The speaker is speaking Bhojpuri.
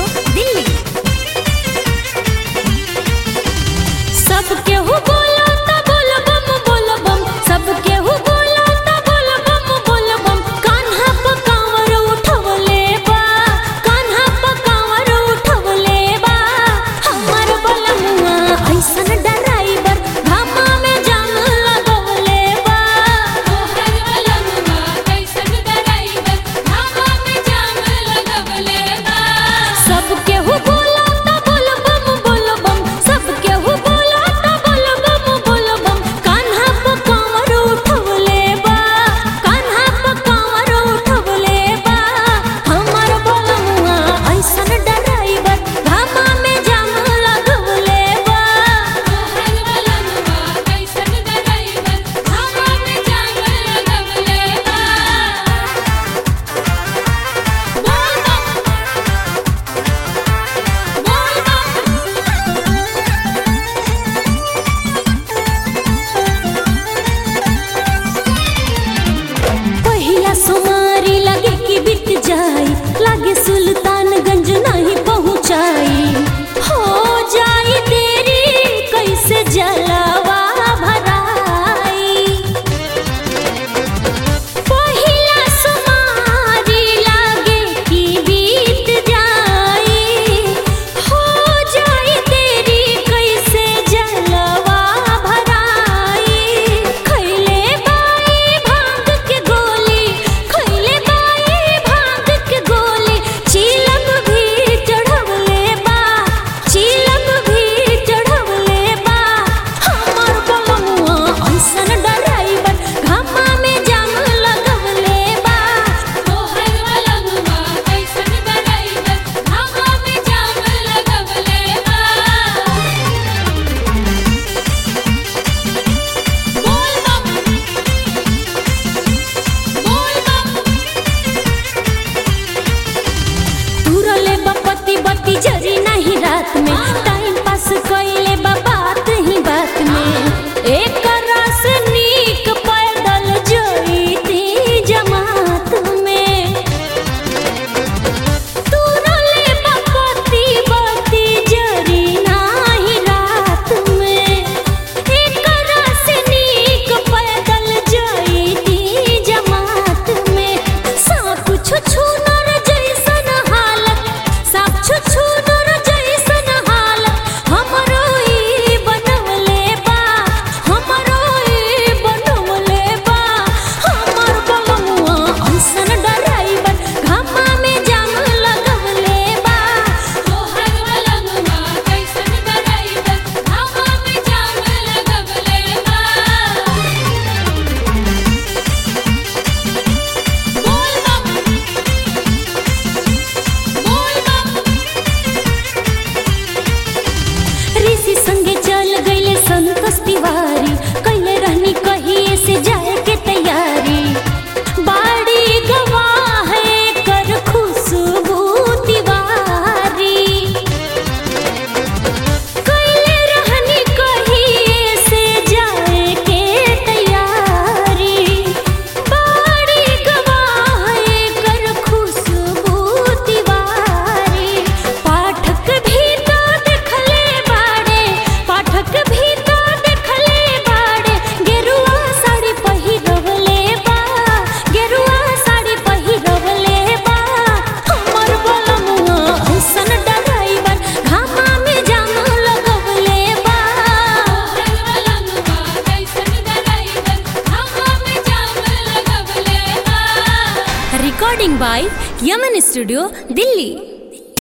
स्टूडियो दिल्ली सब केहू बोलो त बोल बम बोल बम सब केहू बोलो त बोल बम बोल बम कान्हा प कांवर उठवले बा कान्हा प कांवर उठवले बा हमर बलमुआ ऐसन डराइबर घामा में जाम लगवले बा तोहर बलमुआ कैसन डराइबर धावा में जाम लगवले बा सब केहू बोलो त बोल बम बोल बम सब केहू बोलो त बोल बम बोल बम कान्हा प कांवर उठवले बा कान्हा प कांवर उठवले बा हमर बलमुआ ऐसन डराइबर घामा में जाम लगवले बा तोहर बलमुआ कैसन डराइबर धावा में जाम लगवले बा बोल बम बोल बम पहिला सोमारी लगे कि बीत जाई लागे सुल्तानगंज नहीं पहुंचाई हो जाई देरी कैसे जलावा भराई पहिला सोमारी लागे कि बीत जाई हो जाई देरी कैसे जलवा भराई खैले बाई भांग के गोली खैले बाई भांग के गोली चीलम भी चढ़वले बा चीलम भी चढ़वले बा हमर बलमुआ ऐसन डराइबर घामा में जाम लगवले बा तोहर बलमुआ कैसन डराइबर धावा में जाम लगवले बा बोल बम बोल बम तुरले बपति बत्ती जरी नहीं रात में टाइम पास कइले बा बात ही बात में एक रस नीक पैदल जईती जमात में तुरले बपति बत्ती जरी नहीं रात में एक रस नीक पैदल जईती जमात में सब छुछु नर जैसन हालत सब छुछु नर जैसन हालत हमरो ई बनवले बा हमरो ई बनवले बा हमर बलमुआ ऐसन डराइबर घामा में जाम लगवले बा तोहर बलमुआ कैसन डराइबर धावा में जाम लगवले बा बोल बम बोल बम ऋषि संगे चल गईले संतोष तिवारी कैले रहनी कहिए से जाए के तैयारी बाड़ी गवाह है कर खुशबू तिवारी कैले रहनी कहिए से जाए के तैयारी बाड़ी गवाह है कर खुशबू तिवारी पाठक भी तो देखले बाड़े पाठक भी तो देखले बाड़े गेरुआ साड़ी पहिरवले बा गेरुआ साड़ी पहिरवले बा हमर बलमुआ ऐसन डराइबर घामा में जाम लगवले बा तोहर बलमुआ कैसन डराइबर धावा में जाम लगवले बा recording by Yaman studio Delhi